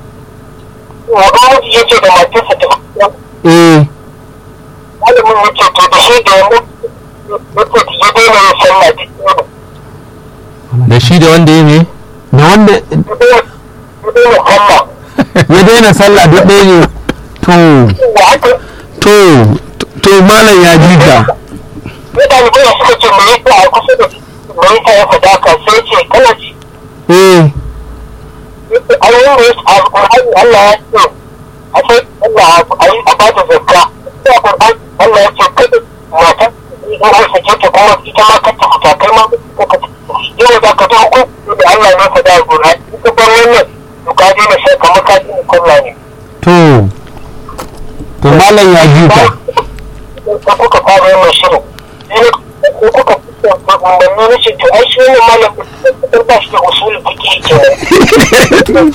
eh malamin ya ce to da shi da wani ya daina yin sallah duk da shi da wanda ya ne da wanda ya daina sallah ya daina sallah duk ɗaya ne to da haka to to malam ya ji ka ya ɗalibai suka ce me yasa a kusa da me yasa ya faɗa ka sai ce kana ji eh a yi ne a alƙur'ani Allah ya ce a sai Allah a yi a ba da zakka sai a ƙur'ani Allah ya ce kada mata in an sake ta kuma ita ma ka ta fita kai ma ko ka yau da ka ta hukunci da Allah ya faɗa a ƙur'ani in ka bar wannan to ka daina sai kamar ka daina kulla ne to to malam ya ji ka ko kuka fara yin shirin sai ko kuka umarni na ce to ai shi ne malam da ba shi da usulun fiqh kenan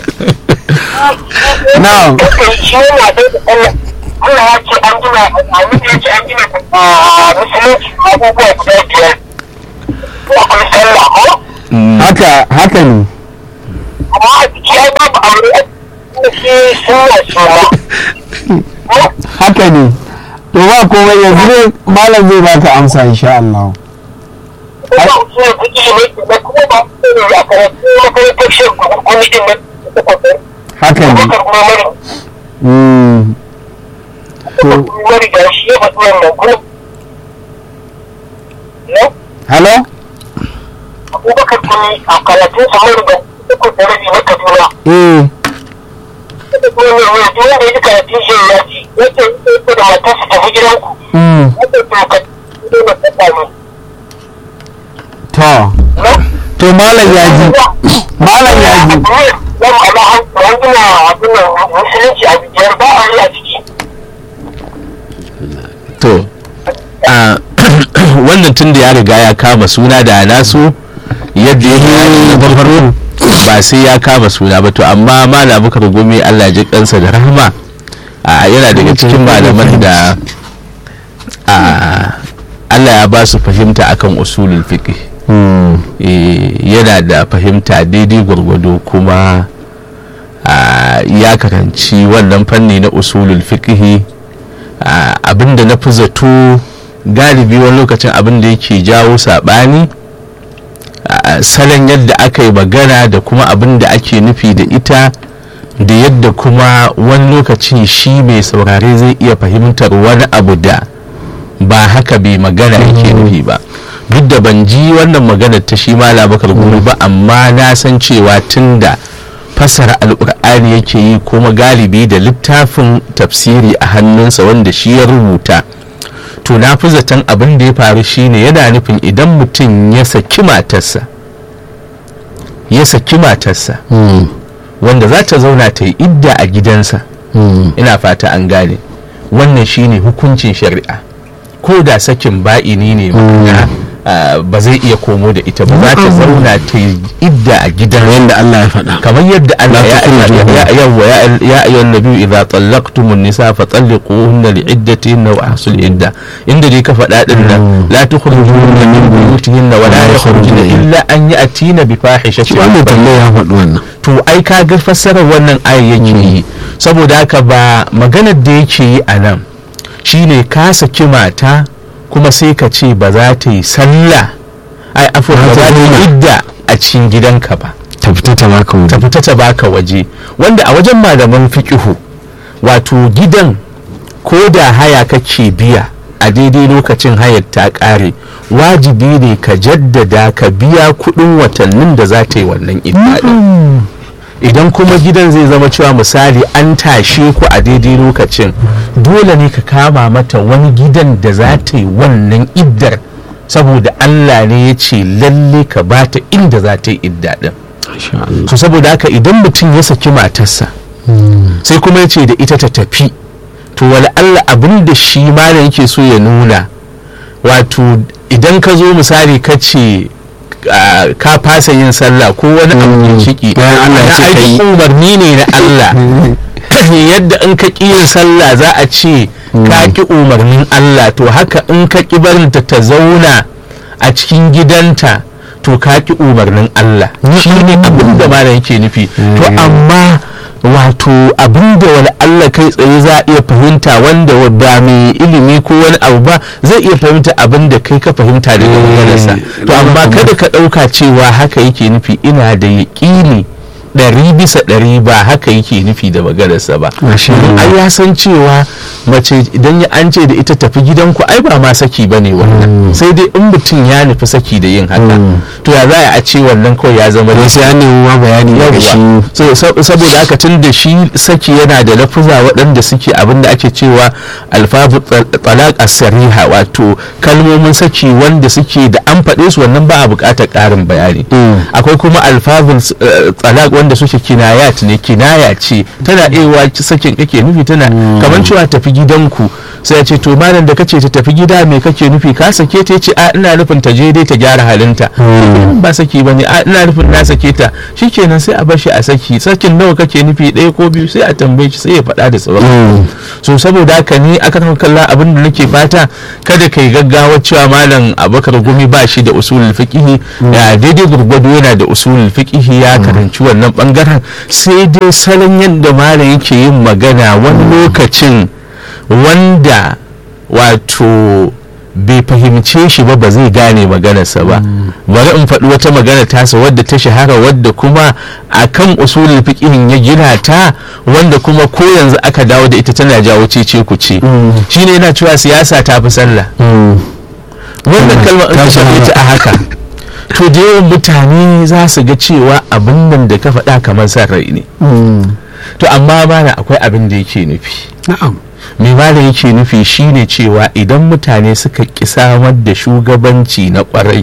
na'am shi yana da Allah Allah ya ce an gina annabi ya ce an gina a musulunci abubuwa guda biyar akwai sallah ko haka haka ne amma a jiki ai babu aure a cikin sunna ce ma haka ne to ba komai yanzu ne malam zai baka amsa insha Allah kuma usulun fiqh ne da kuma ba su ne a karatu makarantar shan gwamnatin nan da ta kwakwar haka ne bakar kuma mara Mm. to mara da shi ya faɗi wannan kuma no hello abubakar kuma a karatun sa mara da uku da rabi na kaduna eh da kuma mai wani duk wanda ya ji karatun shi ya ji yake yake da matarsa tafi gidanku mm. yake to ka ido na tsaka to ne to malam ya ji malam ya ji Yan ala an gina abin nan musulunci a biyar ba a yi a ciki. to a wannan tun da ya riga ya kama suna da nasu yadda ya yi na farko ba sai ya kama suna ba to amma malam bukar gumi allah ya ji kansa da rahama a yana daga cikin malaman da a allah ya ba su fahimta akan usulul fiqh yana da fahimta daidai gwargwado kuma ya karanci wannan fanni na usulul fiqhi abinda na fi zato galibi wani lokacin abinda yake jawo saɓani salon yadda aka yi magana da kuma abinda ake nufi da ita da yadda kuma wani lokaci shi mai saurare zai iya fahimtar wani abu da ba haka bai magana yake nufi ba duk da ban ji wannan maganar ta shi mala bakar gumi ba amma na san cewa tun da fassara alkur'ani yake yi kuma galibi da littafin tafsiri a hannunsa wanda shi ya rubuta to na fi zaton abin da ya faru shine yana nufin idan mutum ya saki matarsa ya saki matarsa wanda za ta zauna ta yi idda a gidansa ina fata an gane wannan shine hukuncin shari'a ko da sakin ba'ini ne ma'ana ba zai iya komo da ita ba za ta zauna ta yi idda a gidan yadda Allah ya faɗa kamar yadda Allah ya yawa ya ayyuhan nabiyyu idza tallaqtumun nisa fa talliquhunna li'iddatihinna wa ahsul idda inda dai ka faɗa din nan la tukhrijuhunna min buyutihinna wa la yakhrujuna illa an ya'tina bi fahishatin wannan tambayar ya faɗi wannan to ai ka ga fassarar wannan ayi yake yi saboda haka ba maganar da yake yi a nan shine ka saki mata kuma sai ka ce ba za ta yi sallah ai afuwa ba za ta yi idda a cikin gidanka ba ta fita ta baka waje ta fita ta baka waje wanda a wajen malaman fiqihu wato gidan ko da haya kake biya a daidai lokacin hayar ta ƙare wajibi ne ka jaddada ka biya kuɗin watannin da za ta yi wannan idda idan kuma gidan zai zama cewa misali an tashe ku a daidai lokacin dole ne ka kama mata wani gidan da za ta yi wannan iddar saboda Allah ne ya ce lalle ka bata inda za ta yi idda din to saboda haka idan mutum ya saki matarsa sai kuma ya ce da ita ta tafi to wala Allah abin da shi ma yake so ya nuna wato idan ka zo misali ka ce ka fasa yin sallah ko wani abu ya ciki Allah ya ce kai umarni ne na Allah yadda in ka ƙi yin sallah za a ce ka ƙi umarnin Allah to haka in ka ƙi barinta ta zauna a cikin gidanta to ka ƙi umarnin Allah shi ne abin da mara yake nufi to amma wato abin da wani Allah kai tsaye za a iya fahimta wanda ba mai ilimi ko wani abu ba zai iya fahimta abin da kai ka fahimta daga maganarsa to amma kada ka ɗauka cewa haka yake nufi ina da yaƙini ɗari bisa ɗari ba haka yake nufi da maganarsa ba ai ya san cewa mace idan ya an ce da ita tafi gidanku ai ba ma saki ba ne wannan sai dai in mutum ya nufi saki da yin haka to ya za a ce wannan kawai ya zama da sai an nemi ma bayani daga shi saboda haka tun da shi saki yana da lafuza waɗanda suke abin da ake cewa alfabu talaq as-sariha wato kalmomin saki wanda suke da an faɗe su wannan ba a buƙatar ƙarin bayani akwai kuma alfabul talaq wanda suke kinayat ne kinaya ce tana ewa sakin kake nufi tana kamar cewa tafi gidanku sai ya ce to malam da kace ta tafi gida me kake nufi ka sake ta ce a ina nufin ta je dai ta gyara halinta ba saki bane a ina nufin na sake ta shikenan sai a bar shi a saki sakin nawa kake nufi ɗaya ko biyu sai a tambaye shi sai ya faɗa da tsawon so saboda haka ni aka kan kalla abin da nake fata kada kai gaggawa cewa malam abakar gumi ba shi da usulul fiqhi ya daidai gurgudu yana da usulul fiqhi ya karanci wannan bangaren sai dai salon yadda malam yake yin magana wani lokacin wanda wato bai fahimce shi ba ba zai gane maganarsa ba bari in faɗi wata magana tasa wadda ta shahara wadda kuma a kan usulul fiqihin ya gina ta wanda kuma ko yanzu aka dawo da ita tana jawo cece ku ce shine yana cewa siyasa ta fi sallah wannan kalmar in ka ta a haka to da yawan mutane za su ga cewa abin nan da ka faɗa kamar san rai ne to amma mana akwai abin da yake nufi na'am mai malam yake nufi shine cewa idan mutane suka ƙi samar da shugabanci na ƙwarai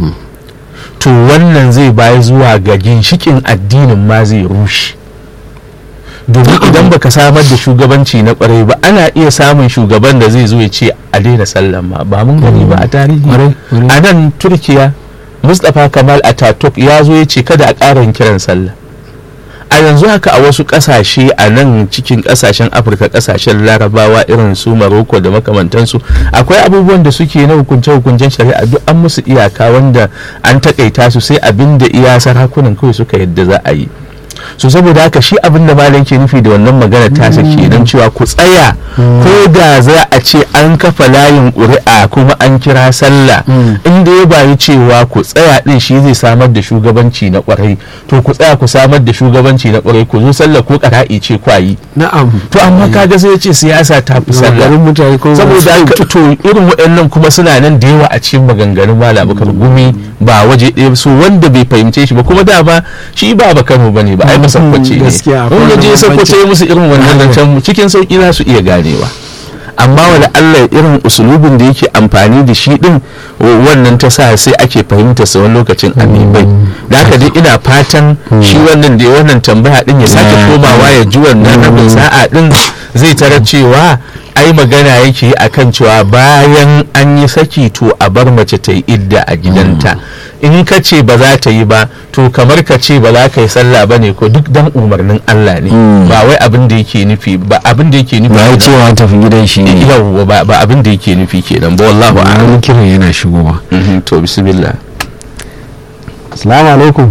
to wannan zai bayi zuwa ga ginshikin addinin ma zai rushe domin idan baka samar da shugabanci na ƙwarai ba ana iya samun shugaban da zai zo ya ce a daina sallan ma ba mun gani ba a tarihi a nan turkiya mustapha kamal ataturk ya zo ya ce kada a ƙara kiran sallah a yanzu haka a wasu kasashe a nan cikin kasashen afirka kasashen larabawa irin su maroko da makamantansu akwai abubuwan da suke na hukunce-hukuncen shari'a duk an musu iyaka wanda an takaita su sai abin da iya sarakunan kawai suka yadda za a yi so saboda haka shi abin da malam ke nufi da wannan magana tasa kenan cewa ku tsaya ko da za a ce an kafa layin ƙuri'a kuma an kira sallah inda ya bayi cewa ku tsaya din shi zai samar da shugabanci na kwarai to ku tsaya ku samar da shugabanci na kwarai ku zo sallah ko ƙara'i ce kwayi na'am to amma kaga sai ya ce siyasa ta fi sallah garin mutane ko saboda haka to irin waɗannan kuma suna nan da yawa a cikin maganganun malam bakar gumi ba waje ɗaya su wanda bai fahimce shi ba kuma da ba shi ba bakar ba ne ba ai masakwace ne gaskiya, akwai in ya je bambanci. sakwace ya musu irin wannan zancen cikin sauki za su iya ganewa amma wani allah irin usulubin da yake amfani da shi din wannan ta sa sai ake fahimta sa wani lokacin amibai da haka dai ina fatan shi wannan da ya wannan tambaya din ya sake komawa ya ji wannan rabin sa'a din zai tarar cewa ai magana yake yi akan cewa bayan an yi saki to a bar mace ta yi idda a gidanta in ka ce ba za ta yi ba to kamar ka ce ba za ka yi sallah ba ne ko duk dan umarnin Allah ne ba wai abin da yake nufi ba abin da yake nufi ba ya cewa tafi gidan shi ne yau ba ba abin da yake nufi kenan ba wallahu a'lam wani kiran yana shigowa Mhm, to bismillah assalamu alaikum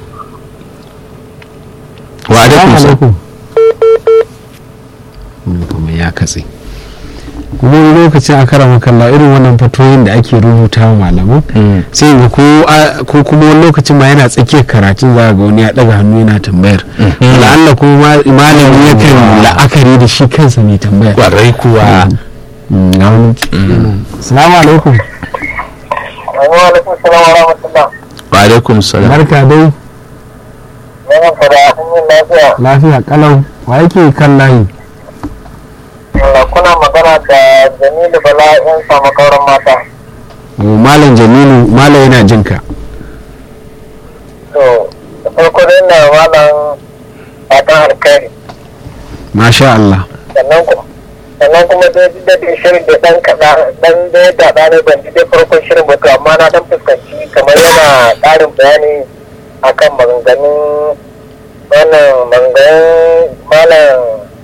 wa alaikum salam Wani kuma ya katse kuma wani lokacin a kara kalla irin wannan fatoyin da ake rubuta wa malaman Mm. sai ga ko a- ko kuma wani lokacin ma yana tsakiyar karatun za ga wani ya daga hannu yana tambayar la'alla ko ma- malami yakan la'akari da shi kansa mai tambaya kwarai kuwa Mm, ga wani assalamu alaikum wa alaikum salam wa rahmatullah wa alaikum salam barka dai yana fara sun yi lafiya lafiya kalau wa yake kan layi Allah, kuna magana da jamilu bala yan samu kauran mata Oh, malam jamilu malam yana jinka to da farko dai na malam fatan alkhairi masha Allah sannan kuma sannan kuma dai duk da dai shirin da dan kaɗa dan da ya daɗa ne ban ji dai farkon shirin ba to amma na dan fuskanci kamar yana ƙarin bayani akan maganganun wannan maganganun malam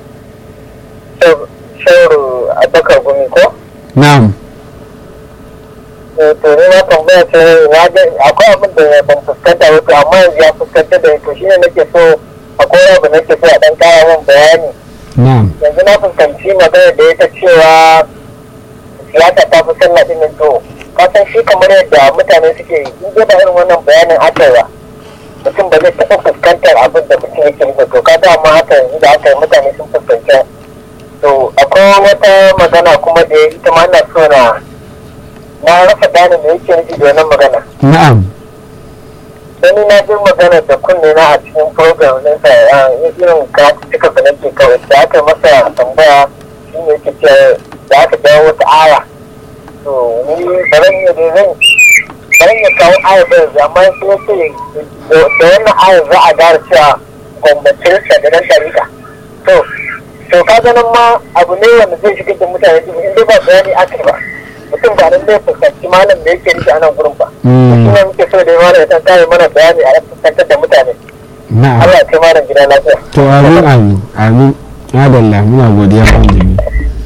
shauru abakar gumi ko na'am Eh, to ni na tambaya ce na ga akwai abin da ban fuskanta ba to amma yanzu ya fuskanta da to shine nake so akwai abu nake so a dan kara min bayani na'am yanzu na fuskanci magana da ya ta cewa siyasa ta fi sallah din nan to ka san shi kamar yadda mutane suke yi in dai ba irin wannan bayanin aka yi ba mutum ba zai taɓa fuskantar abin da mutum yake yi ba to ka dama haka yanzu da aka yi mutane sun fuskanta to akwai wata magana kuma da ita ma ina so na na rasa gane me yake nufi da wannan magana na'am dan na ji magana da kunne na a cikin program din sa a irin cika da nake kawai da aka masa tambaya shi ne yake ce da aka jawo wata aya to ni ba zan iya da zan ba zan iya kawo aya ba yanzu amma sai ya ce da wannan aya za a gara cewa gwamnatin sa da nan dariƙa to to ka ganin ma abu ne wanda zai shigar da mutane cikin inda ba bayani aka yi ba mutum ba nan zai fuskanci malam da yake nufi a nan gurin ba Mm. shi ne muke so da malam ya san kare mana bayani a yan fuskantar da mutane na'am Allah ya kai malam gida lafiya to amin amin amin madalla muna godiya kan jami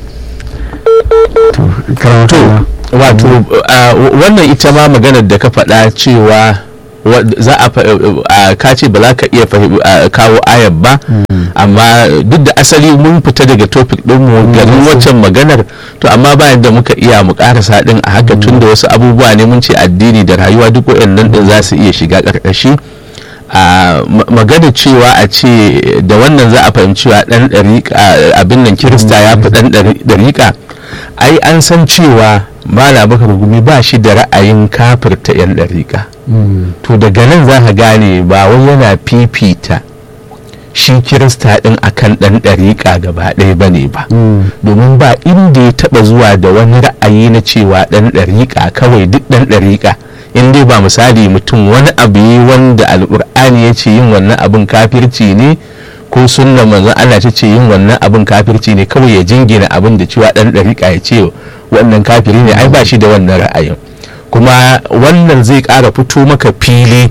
to karatu wato a, wannan ita ma maganar da ka faɗa cewa wa- za a fa- a ka ce ba za ka iya fahim- a, kawo ayar ba amma duk da asali mun fita daga topic ɗinmu garin waccan maganar to amma bayan da muka iya mu karasa ɗin a haka tun da wasu abubuwa ne mun ce addini da rayuwa duk waɗannan ɗin za su iya shiga ƙarƙashi a ma- magana cewa a ce da wannan za a fahimci wa ɗan ɗariƙa abin nan kirista ya fi ɗan ɗari- ɗariƙa ai an san cewa mala bakar gumi ba shi da ra'ayin kafirta 'yan ɗariƙa to daga nan za ka gane ba wai yana fifita shi kirista ɗin akan ɗan ɗariƙa gaba ɗaya ba ne ba domin ba inda ya taɓa zuwa da wani ra'ayi na cewa ɗan ɗariƙa kawai duk ɗan ɗariƙa in dai ba misali mutum wani abu yi wanda alƙur'ani ya ce yin wannan abin kafirci ne ko sunna manzon Allah ta ce yin wannan abin kafirci ne kawai ya jingina abin da cewa ɗan ɗariƙa ya ce wannan kafiri ne ai ba shi da wannan ra'ayin kuma wannan zai ƙara fito maka fili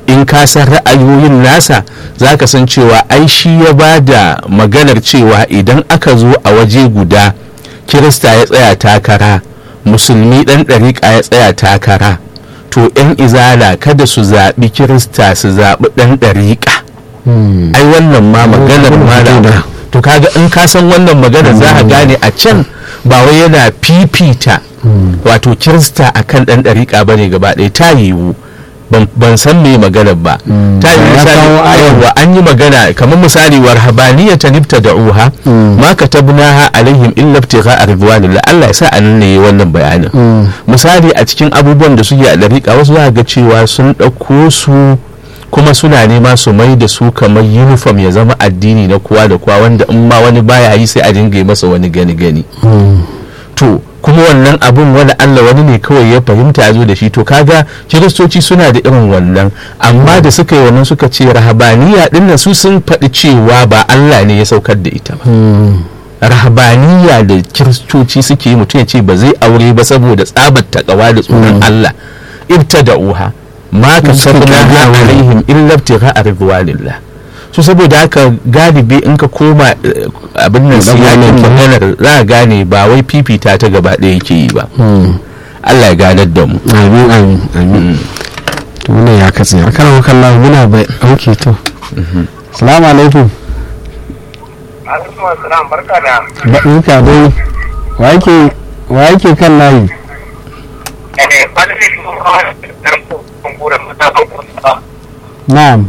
in ka san ra'ayoyin nasa za ka san cewa ai shi ya ba da maganar cewa idan aka zo a waje guda kirista ya tsaya takara musulmi ɗan ɗariƙa ya tsaya takara to 'yan izala kada su zaɓi kirista su zaɓi ɗan ɗariƙa ai wannan ma maganar ma to kaga in ka san wannan maganar za a gane a can ba wai yana fifita wato kirista akan ɗan ɗariƙa ba ne gaba ɗaya ta yiwu ban san me maganar ba ta yi misali wa an yi magana kamar misali war habaniya ta nifta da uha ma ka tabna alaihim illa ibtigha ridwanillah Allah ya sa an ne wannan bayanin misali a cikin abubuwan da suke a dariƙa wasu za ga cewa sun ɗauko su kuma suna nema su mai da su kamar uniform ya zama addini na kowa da kowa wanda in ma wani baya yi sai a dinga yi masa wani gani gani to kuma wannan abun wani Allah wani ne kawai ya fahimta ya zo da shi to kaga kiristoci suna da irin wannan amma da suka yi wannan suka ce rahabaniya dinnan su sun faɗi cewa ba Allah ne ya saukar da ita ba rahabaniya da kiristoci suke yi mutum ya ce ba zai aure ba saboda tsabar takawa da tsoron Allah ibtada'uha ma ka sabna alaihim illa ibtigha'a ridwanillah so saboda haka galibi in ka koma abin nan siyakin maganar za a gane ba wai fifita ta gaba ɗaya yake yi ba Allah ya ganar da mu amin amin amin to wannan ya katse a kan wakan lahu muna bai auke to salamu alaikum alaikum assalam barka da barka dai wa yake wa yake kan layi eh wani ne kuma dan kumbura mata ba na'am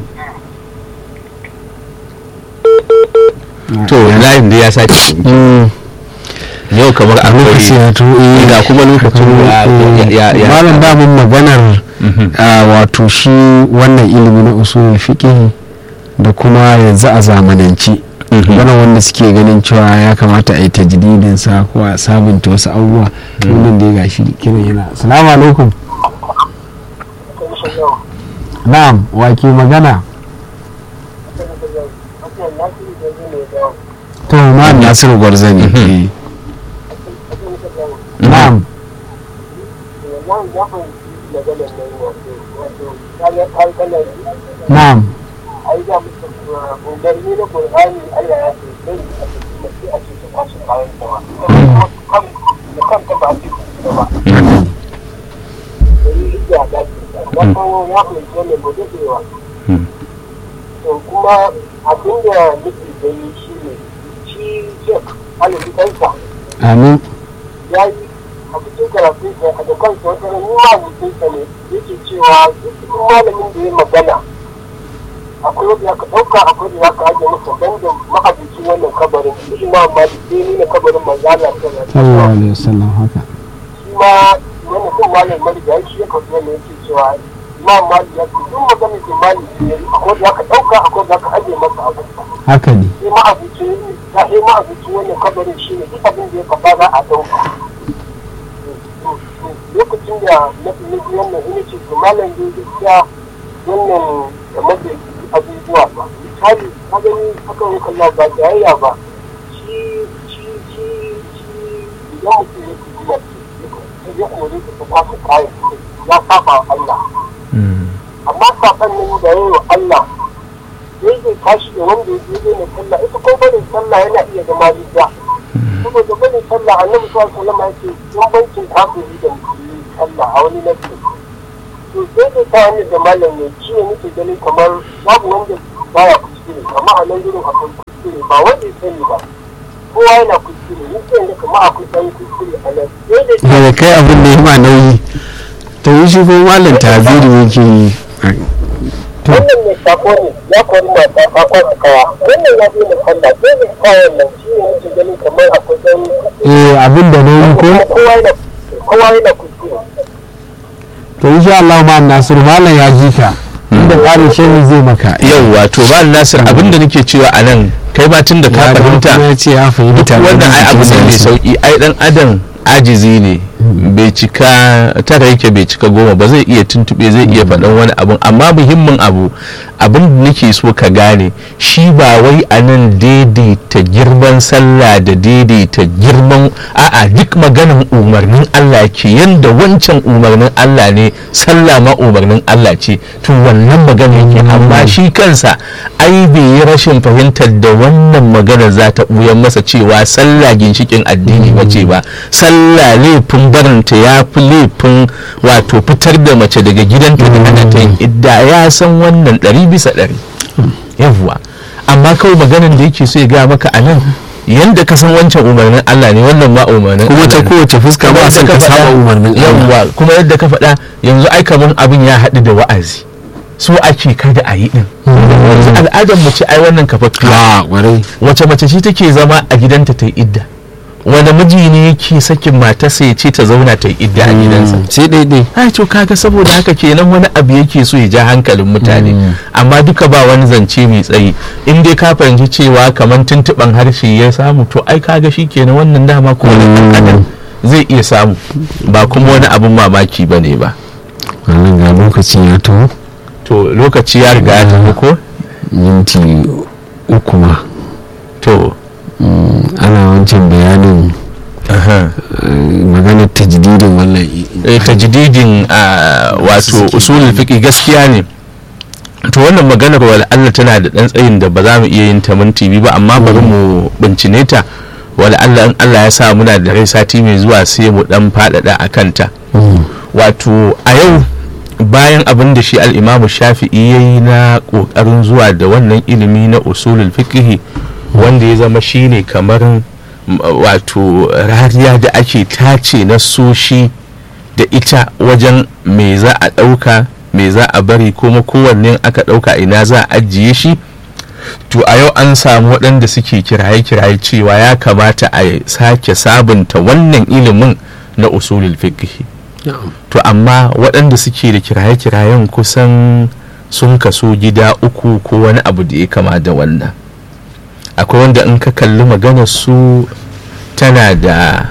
to layin da ya sake yau kamar a lokaci ya to eh ga kuma lokacin ya ya malam damun maganar a wato shi wannan ilimi na usulul fiqh da kuma yanzu a zamanance wannan wanda suke ganin cewa ya kamata a yi tajdidin sa ko a sabunta wasu abubuwa wannan da ya gashi kiran yana assalamu alaikum na'am wa ke magana to ma nasiru gwarzani eh. na'am na'am kuma abin da nake gani shi ne shi shek alifikansa amin ya yi a cikin karatun sa a da kansa wata ran yi mabutinsa ne yake cewa duk cikin malamin da ya magana akwai wanda ya ka ɗauka akwai da ya ka ajiye masa ban da ma'abuci wannan kabarin shi ma amma da sai nuna kabarin manzana sallallahu alaihi wasallam haka shi ma wani kan malam mariga shi ya kawo ne yake cewa imam mali ya ce duk maganin da mali ya yi akwai da ya ka ɗauka akwai da ya ka ajiye masa abin haka ne sai ma'abuci ya sai ma'abuci wannan kabarin shi ne duk abin da ya faɗa za a ɗauka lokacin da na fi nufi wannan ina ce to malam dai gaskiya wannan game da abubuwa ba misali ka gani haka yi kallon ba jayayya ba shi shi shi shi idan mutum ya fi kuma sai ya kore ka ta kwasu kayan ya saba wa Allah amma saban nan da yayi wa Allah sai zai tashi da wanda ya je ne sallah ita ko barin sallah yana iya zama riga saboda barin sallah annabi sallallahu alaihi wasallam ya ce bambancin kafiri da musulmi sallah a wani nafi to sai da ta hanyar da malam ne shi ne muke ganin kamar babu wanda baya kuskure amma a nan gurin akwai kuskure ba wanda ya sani ba kowa yana kuskure ni sai da kamar akwai ɗan kuskure a nan sai da ta daga kai abin da ya ma nauyi to yi shi ko malam tabiri yake yi wannan mai sako ne ya kori mata a kwasa kawa wannan ya fi sallah sai da kayan nan shi ne muke ganin kamar akwai ɗan eh abin da nauyi ko kowa yana kowa yana kuskure to insha Allah ma Nasiru malam ya ji ka inda ƙarin shehi zai maka yau wato ba nasir abinda nake cewa a nan kai ma tun da ka ya dawo fahimta kuma ya ce ya duk fahimta wannan ai abu ne mai sauki ai dan adam ajizi ne bai cika tara yake bai cika goma ba zai iya tuntube zai iya faɗan wani abun amma muhimmin abu abin da nake so ka gane shi ba wai a nan daidaita girman sallah da daidaita girman a'a duk maganin umarnin Allah ke yanda wancan umarnin Allah ne sallah ma umarnin Allah ce to wannan magana yake amma shi kansa ai bai yi rashin fahimtar da wannan magana za ta ɓuyan masa cewa sallah ginshikin addini ba ce ba sallah laifin barinta ya fi laifin wato fitar da mace daga gidanta da ana ta yin idda ya san wannan ɗari bisa ɗari yawwa amma kawai maganan da yake so ya gaya maka a nan yanda ka san wancan umarnin Allah ne wannan ma umarnin kuma ta Allah ne. kowace fuska ba Kuma san yadda ka faɗa- saba umarnin Allah yawwa kuma yadda ka faɗa yanzu ai kamar abin ya haɗu da wa'azi so ake kada a yi din yanzu al'adar mu ce ai wannan kafaffiya a kwarai wace mace ce take zama a gidanta ta yi idda wanda miji ne yake sakin matarsa ya ce ta zauna ta yi idda a gidansa sai daidai ai to kaga saboda haka kenan wani abu yake so ya ja hankalin mutane amma duka ba wani zance mai tsayi in dai ka fahimci cewa kamar tuntuɓan harshe ya samu to ai kaga shi kenan wannan dama ko wani ɗan adam zai iya samu ba kuma wani abin mamaki ba ne ba wannan ga lokacin ya taho to lokaci ya riga ya tafi ko minti uku ma to ana wancan bayanin aha. eh, maganar tajdidin wannan i- eh, tajdidin a wato usulul fiqi gaskiya ne to wannan maganar wal Allah tana da dan tsayin da ba za mu iya yin ta minti biyu ba amma bari mu bincine ta wal Allah in Allah ya sa muna da rai sati mai zuwa sai mu dan faɗaɗa a kanta Mm. wato a yau bayan abin da shi al'imamu shafi'i ya yi na ƙoƙarin zuwa da wannan ilimi na usulul fiqhi wanda ya zama shine kamar m, wato rariya da ake tace na soshi da ita wajen me za a ɗauka me za a bari kuma kowanne aka ɗauka ina za a ajiye shi to a yau an samu waɗanda suke kiraye-kiraye cewa ya kamata a sake sabunta wannan ilimin na usulul fiqhi to amma waɗanda suke da kiraye-kirayen kusan sun kaso gida uku ko wani abu da ya kama da wannan akwai wanda in ka kalli maganar su tana da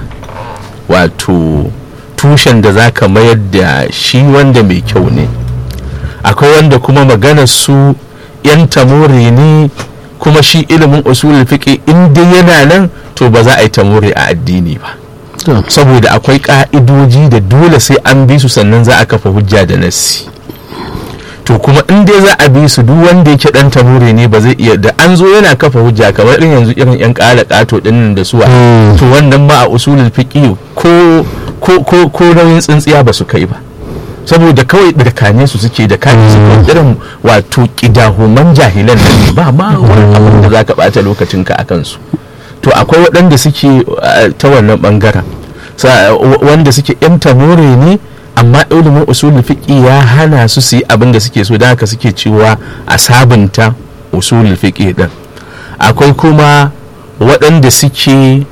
wato tushen da za ka mayar da shi wanda mai kyau ne akwai wanda kuma maganar su yan tamore ne kuma shi ilimin usulul fiqi in dai yana nan to ba za a yi tamore a addini ba saboda akwai ka'idoji da dole sai an bi su sannan za a kafa hujja da nassi to kuma in dai za a bi su duk wanda yake dan tamure ne ba zai iya da an zo yana kafa hujja kamar irin yanzu irin yan kala kato dinnan da suwa to wannan ma a usulul fiqi ko ko ko ko nauyin tsintsiya ba su kai ba saboda kawai dirkane su suke da kane su kawai irin wato kidahuman jahilan nan ne ba ma wani abin da zaka bata lokacinka akan su to akwai waɗanda suke uh, ta wannan ɓangaren Sa- wa- wanda suke yan tamore ne amma ilimin usulul fiqi ya hana su su yi abin da suke so da haka suke cewa a sabunta usulul fiqi din akwai kuma waɗanda suke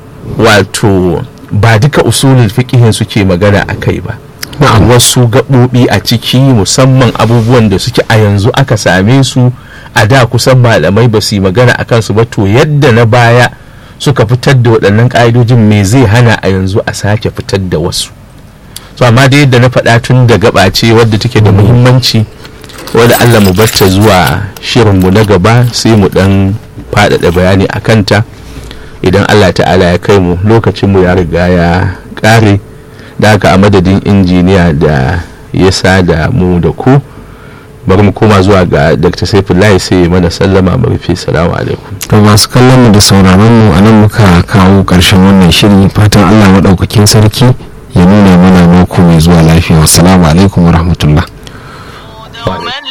wato ba duka usulul fiqihin suke magana a kai ba wasu gaɓoɓi a ciki musamman abubuwan da suke a yanzu aka same su a da kusan malamai ba su yi magana a kansu ba to yadda na baya suka fitar da waɗannan ƙa'idojin me zai hana a yanzu a sake fitar da wasu so amma da yadda na faɗa tun da gaba ce wadda take da muhimmanci wadda allah mu barta zuwa shirinmu na gaba sai mu ɗan faɗaɗa bayani a kanta idan allah ta'ala ya kai mu lokacinmu ya riga ya ƙare da haka a madadin injiniya da ya sa da mu da ku bari mu koma zuwa ga dr saifullahi sai ya mana sallama mu rufe salamu alaikum to masu kallon mu da sauraron mu a nan muka kawo ƙarshen wannan shiri fatan allah maɗaukakin sarki ya nuna mana mako mai zuwa lafiya wassalamu alaikum wa rahmatullah